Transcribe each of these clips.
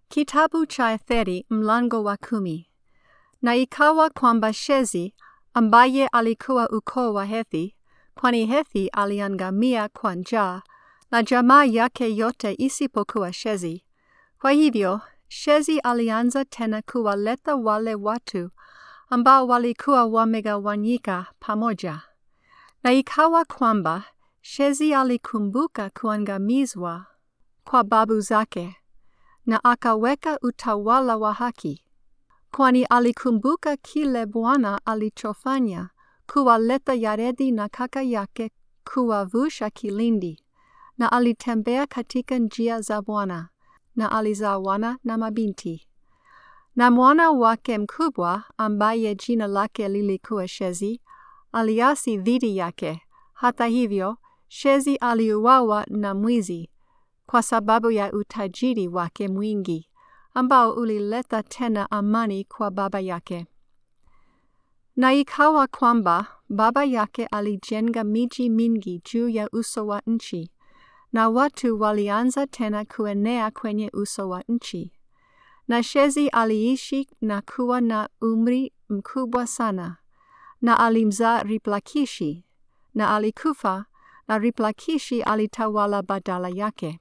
Kitabu cha Etheri mlango wa kumi. Na ikawa kwamba Shezi ambaye alikuwa ukoo wa Hethi, kwani Hethi aliangamia kwa njaa na jamaa yake yote isipokuwa Shezi. Kwa hivyo Shezi alianza tena kuwaleta wale watu ambao walikuwa wamegawanyika pamoja. Na ikawa kwamba Shezi alikumbuka kuangamizwa kwa babu zake na akaweka utawala wa haki, kwani alikumbuka kile Bwana alichofanya kuwaleta Yaredi na kaka yake kuwavusha kilindi, na alitembea katika njia za Bwana, na alizaa wana na mabinti. Na mwana wake mkubwa ambaye jina lake lilikuwa Shezi aliasi dhidi yake. Hata hivyo, Shezi aliuawa na mwizi kwa sababu ya utajiri wake mwingi ambao ulileta tena amani kwa baba yake. Na ikawa kwamba baba yake alijenga miji mingi juu ya uso wa nchi, na watu walianza tena kuenea kwenye uso wa nchi. Na Shezi aliishi na kuwa na umri mkubwa sana, na alimzaa Riplakishi, na alikufa, na Riplakishi alitawala badala yake.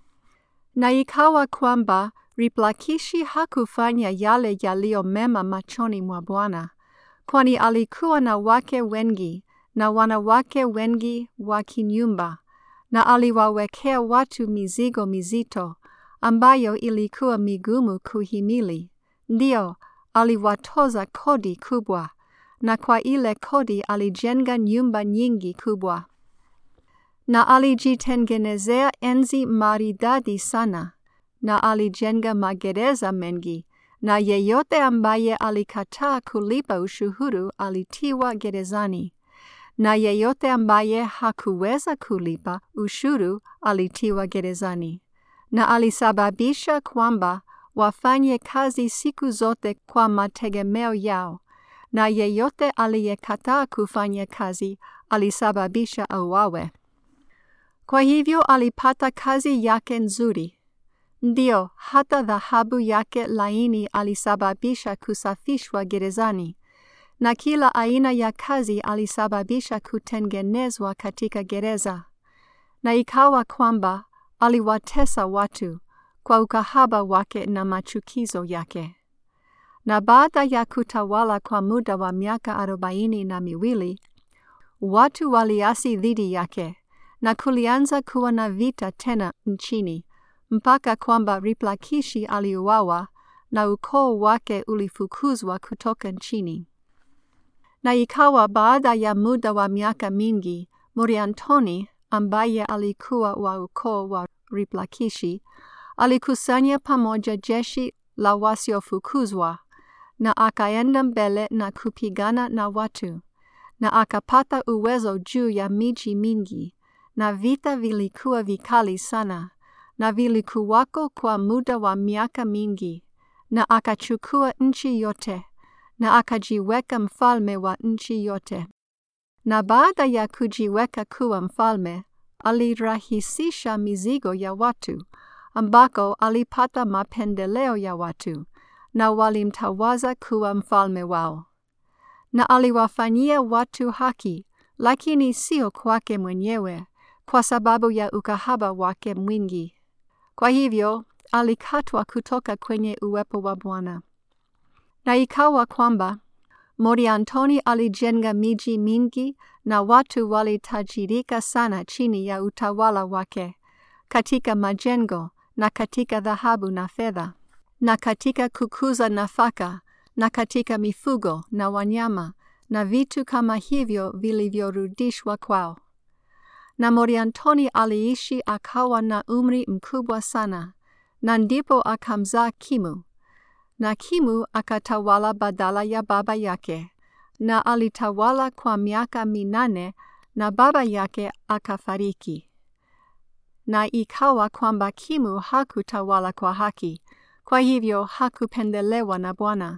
Na ikawa kwamba Riplakishi hakufanya yale yaliyo mema machoni mwa Bwana, kwani alikuwa na wake wengi na wanawake wengi wa kinyumba, na aliwawekea watu mizigo mizito ambayo ilikuwa migumu kuhimili. Ndiyo, aliwatoza kodi kubwa, na kwa ile kodi alijenga nyumba nyingi kubwa na alijitengenezea enzi maridadi sana, na alijenga magereza mengi, na yeyote ambaye alikataa kulipa ushuru alitiwa gerezani, na yeyote ambaye hakuweza kulipa ushuru alitiwa gerezani, na alisababisha kwamba wafanye kazi siku zote kwa mategemeo yao, na yeyote aliyekataa kufanya kazi alisababisha auawe. Kwa hivyo alipata kazi yake nzuri. Ndio, hata dhahabu yake laini alisababisha kusafishwa gerezani, na kila aina ya kazi alisababisha kutengenezwa katika gereza. Na ikawa kwamba aliwatesa watu kwa ukahaba wake na machukizo yake. Na baada ya kutawala kwa muda wa miaka arobaini na miwili, watu waliasi dhidi yake na kulianza kuwa na vita tena nchini, mpaka kwamba Riplakishi aliuawa na ukoo wake ulifukuzwa kutoka nchini. Na ikawa baada ya muda wa miaka mingi, Muriantoni ambaye alikuwa wa ukoo wa Riplakishi alikusanya pamoja jeshi la wasiofukuzwa na akaenda mbele na kupigana na watu, na akapata uwezo juu ya miji mingi na vita vilikuwa vikali sana, na vilikuwako kwa muda wa miaka mingi, na akachukua nchi yote, na akajiweka mfalme wa nchi yote. Na baada ya kujiweka kuwa mfalme, alirahisisha mizigo ya watu, ambako alipata mapendeleo ya watu, na walimtawaza kuwa mfalme wao. Na aliwafanyia watu haki, lakini sio kwake mwenyewe, kwa sababu ya ukahaba wake mwingi. Kwa hivyo alikatwa kutoka kwenye uwepo wa Bwana. Na ikawa kwamba Moriantoni alijenga miji mingi na watu walitajirika sana chini ya utawala wake, katika majengo na katika dhahabu na fedha, na katika kukuza nafaka na katika mifugo na wanyama na vitu kama hivyo vilivyorudishwa kwao. Na Moriantoni aliishi akawa na umri mkubwa sana, na ndipo akamzaa Kimu. Na Kimu akatawala badala ya baba yake, na alitawala kwa miaka minane, na baba yake akafariki. Na ikawa kwamba Kimu hakutawala kwa haki, kwa hivyo hakupendelewa na Bwana.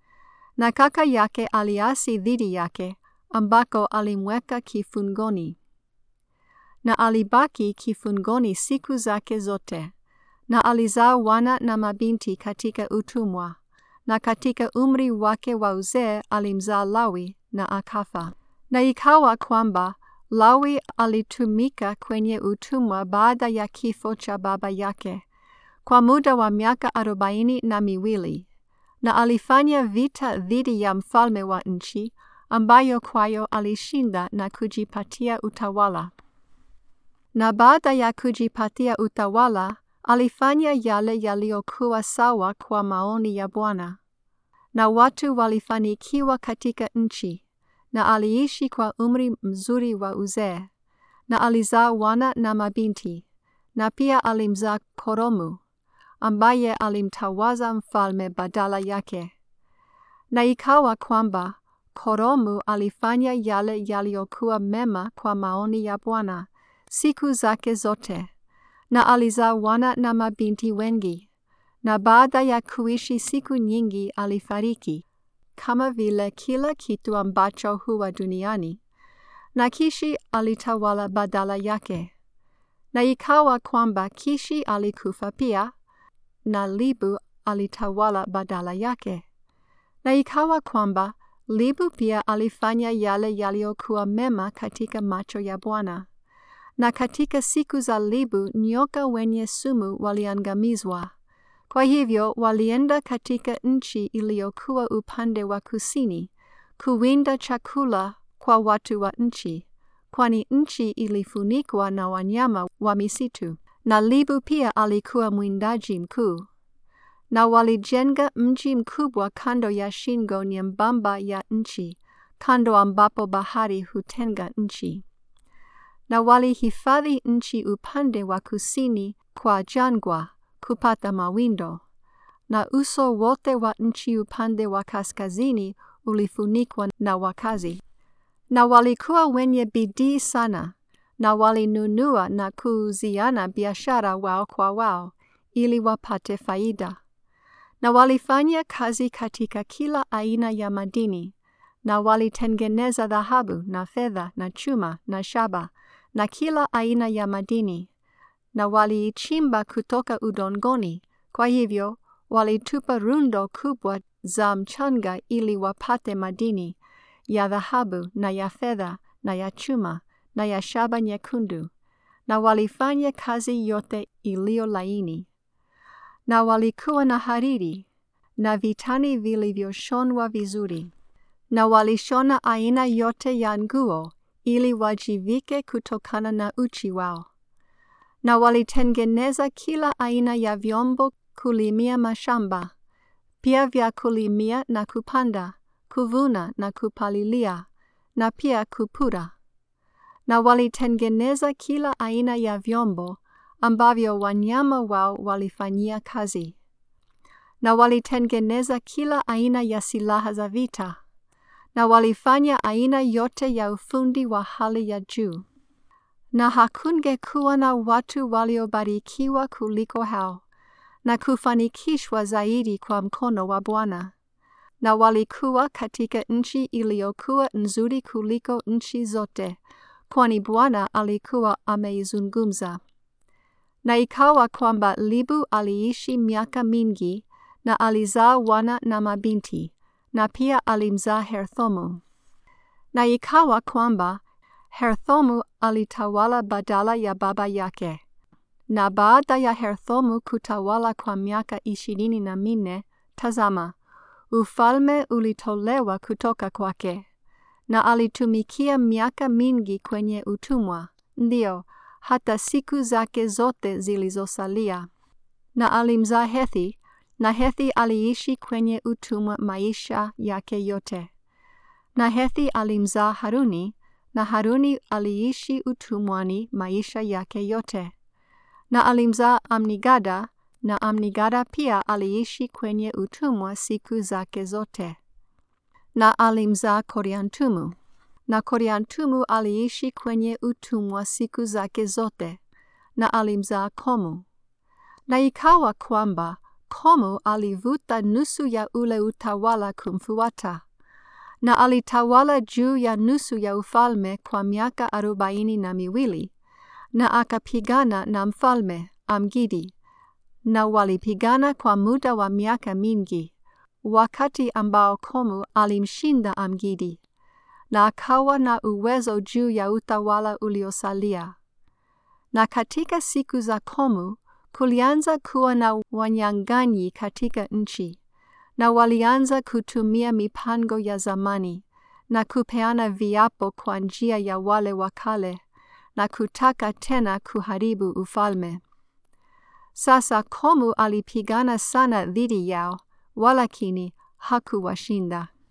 Na kaka yake aliasi dhidi yake, ambako alimweka kifungoni na alibaki kifungoni siku zake zote, na alizaa wana na mabinti katika utumwa, na katika umri wake wa uzee alimzaa Lawi na akafa. Na ikawa kwamba Lawi alitumika kwenye utumwa baada ya kifo cha baba yake kwa muda wa miaka arobaini na miwili, na alifanya vita dhidi ya mfalme wa nchi, ambayo kwayo alishinda na kujipatia utawala. Na baada ya kujipatia utawala, alifanya yale yaliyokuwa sawa kwa maoni ya Bwana, na watu walifanikiwa katika nchi, na aliishi kwa umri mzuri wa uzee, na alizaa wana na mabinti, na pia alimzaa Koromu ambaye alimtawaza mfalme badala yake. Na ikawa kwamba Koromu alifanya yale yaliyokuwa mema kwa maoni ya Bwana siku zake zote, na alizaa wana na mabinti wengi. Na baada ya kuishi siku nyingi alifariki, kama vile kila kitu ambacho huwa duniani, na Kishi alitawala badala yake. Na ikawa kwamba Kishi alikufa pia, na Libu alitawala badala yake. Na ikawa kwamba Libu pia alifanya yale yaliyokuwa mema katika macho ya Bwana. Na katika siku za Libu nyoka wenye sumu waliangamizwa. Kwa hivyo walienda katika nchi iliyokuwa upande wa kusini kuwinda chakula kwa watu wa nchi, kwani nchi ilifunikwa na wanyama wa misitu, na Libu pia alikuwa mwindaji mkuu. Na walijenga mji mkubwa kando ya shingo nyembamba ya nchi, kando ambapo bahari hutenga nchi. Na walihifadhi nchi upande wa kusini kwa jangwa kupata mawindo, na uso wote wa nchi upande wa kaskazini ulifunikwa na wakazi. Na walikuwa wenye bidii sana, na walinunua na kuuziana biashara wao kwa wao, ili wapate faida. Na walifanya kazi katika kila aina ya madini, na walitengeneza dhahabu na fedha na chuma na shaba na kila aina ya madini, na waliichimba kutoka udongoni. Kwa hivyo walitupa rundo kubwa za mchanga ili wapate madini ya dhahabu na ya fedha na ya chuma na ya shaba nyekundu, na walifanya kazi yote iliyo laini. Na walikuwa na hariri na vitani vilivyoshonwa vizuri, na walishona aina yote ya nguo ili wajivike kutokana na uchi wao. Na walitengeneza kila aina ya vyombo kulimia mashamba, pia vya kulimia na kupanda, kuvuna na kupalilia, na pia kupura. Na walitengeneza kila aina ya vyombo ambavyo wanyama wao walifanyia kazi. Na walitengeneza kila aina ya silaha za vita, na walifanya aina yote ya ufundi wa hali ya juu. Na hakungekuwa na watu waliobarikiwa kuliko hao, na kufanikishwa zaidi kwa mkono wa Bwana. Na walikuwa katika nchi iliyokuwa nzuri kuliko nchi zote, kwani Bwana alikuwa ameizungumza. Na ikawa kwamba Libu aliishi miaka mingi, na alizaa wana na mabinti, na pia alimzaa Herthomu. Na ikawa kwamba Herthomu alitawala badala ya baba yake. Na baada ya Herthomu kutawala kwa miaka ishirini na minne, tazama, ufalme ulitolewa kutoka kwake, na alitumikia miaka mingi kwenye utumwa, ndio hata siku zake zote zilizosalia. Na alimzaa Hethi, na Hethi aliishi kwenye utumwa maisha yake yote. Na Hethi alimzaa Haruni, na Haruni aliishi utumwani maisha yake yote. Na alimzaa Amnigada, na Amnigada pia aliishi kwenye utumwa siku zake zote. Na alimzaa Koriantumu, na Koriantumu aliishi kwenye utumwa siku zake zote, na alimzaa Komu. Na ikawa kwamba Komu alivuta nusu ya ule utawala kumfuata, na alitawala juu ya nusu ya ufalme kwa miaka arobaini na miwili, na akapigana na mfalme Amgidi, na walipigana kwa muda wa miaka mingi, wakati ambao Komu alimshinda Amgidi na akawa na uwezo juu ya utawala uliosalia. Na katika siku za Komu kulianza kuwa na wanyang'anyi katika nchi, na walianza kutumia mipango ya zamani na kupeana viapo kwa njia ya wale wa kale na kutaka tena kuharibu ufalme. Sasa Komu alipigana sana dhidi yao, walakini hakuwashinda.